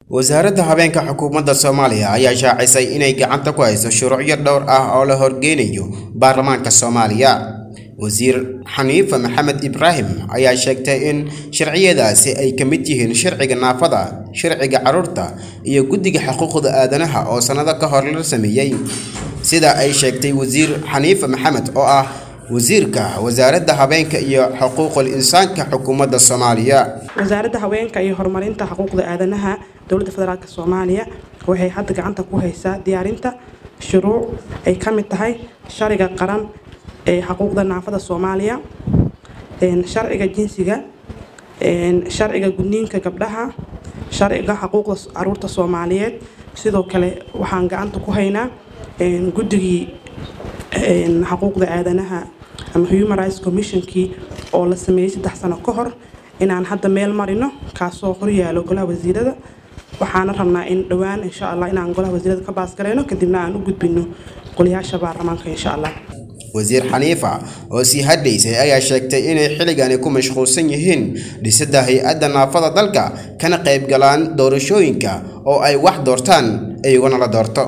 wasaaradda habeenka xukuumadda soomaaliya ayaa shaacisay inay gacanta ku hayso shuruucyo dhowr ah oo la horgeynayo baarlamaanka soomaaliya wasiir xaniifa maxamed ibraahim ayaa sheegtay in sharciyadaasi ay ka mid yihiin sharciga naafada sharciga carruurta iyo guddiga xuquuqda aadanaha oo sannado ka hor la sameeyey sida ay sheegtay wasiir xaniifa maxamed oo ah wasiirka wasaaradda habeenka iyo xuquuqul insaanka xukuumadda soomaaliya wasaaradda haweenka iyo horumarinta xuquuqda aadanaha dowladda federaalk soomaaliya waxay hadda gacanta ku haysaa diyaarinta shuruuc ay ka mid tahay sharciga qaran ee xuquuqda naafada soomaaliya sharciga jinsiga sharciga gudniinka gabdhaha sharciga xuquuqda caruurta soomaaliyeed sidoo kale waxaan gacanta ku haynaa guddigii xuquuqda aadanaha ama human rights commissionkii oo la sameeyey saddex sano ka hor inaan hadda meel marino kaasoo horyaalo golaha wasiirada waxaana rabnaa in dhowaan insha allah inaan golaha wasiirada ka baasgareyno kadibna aan u gudbino golayaasha baarlamaanka insha allah wasiir xaniifa oo sii hadhaysay ayaa sheegtay inay xilligani ku mashquulsan yihiin dhisidda hay-adda naafada dalka kana qayb galaan doorashooyinka oo ay wax doortaan iyaguna la doorto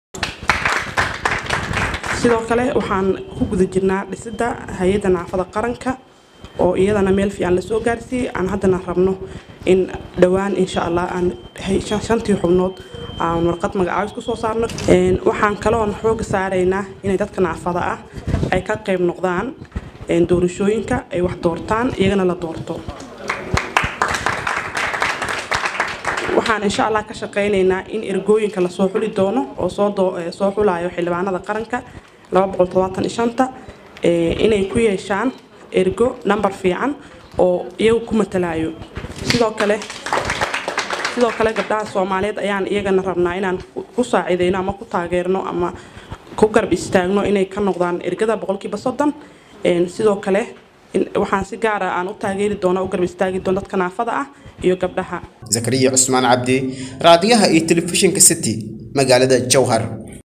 sidoo kale waxaan ku guda jirnaa dhisidda hay-adda naafada qaranka oo iyadana meel fiican lasoo gaarsiiyey aan haddana rabno in dhowaan insha allah aan shantii xubnood aan warqad magacaabis kusoo saarno waxaan kaloon xooga saaraynaa inay dadka naafada ah ay ka qayb noqdaan doorashooyinka ay wax doortaan iyagana la doorto waxaan insha allah ka shaqaynaynaa in ergooyinka lasoo xuli doono oo soo xulayo xildhibaanada qaranka inay ku yeeshaan ergo number fiican oo iyagu ku matalayo sidoo kale sidoo kale gabdhaha soomaaliyeed ayaan iyagana rabnaa inaan ku saacideyno ama ku taageerno ama ku garab istaagno inay ka noqdaan ergada boqolkiiba soddon sidoo kale waxaan si gaara aan u taageeri doona u garab istaagi doona dadka naafada ah iyo gabdhaha zakariya cusmaan cabdi raadiyaha iyo telefishinka city magaalada jowhar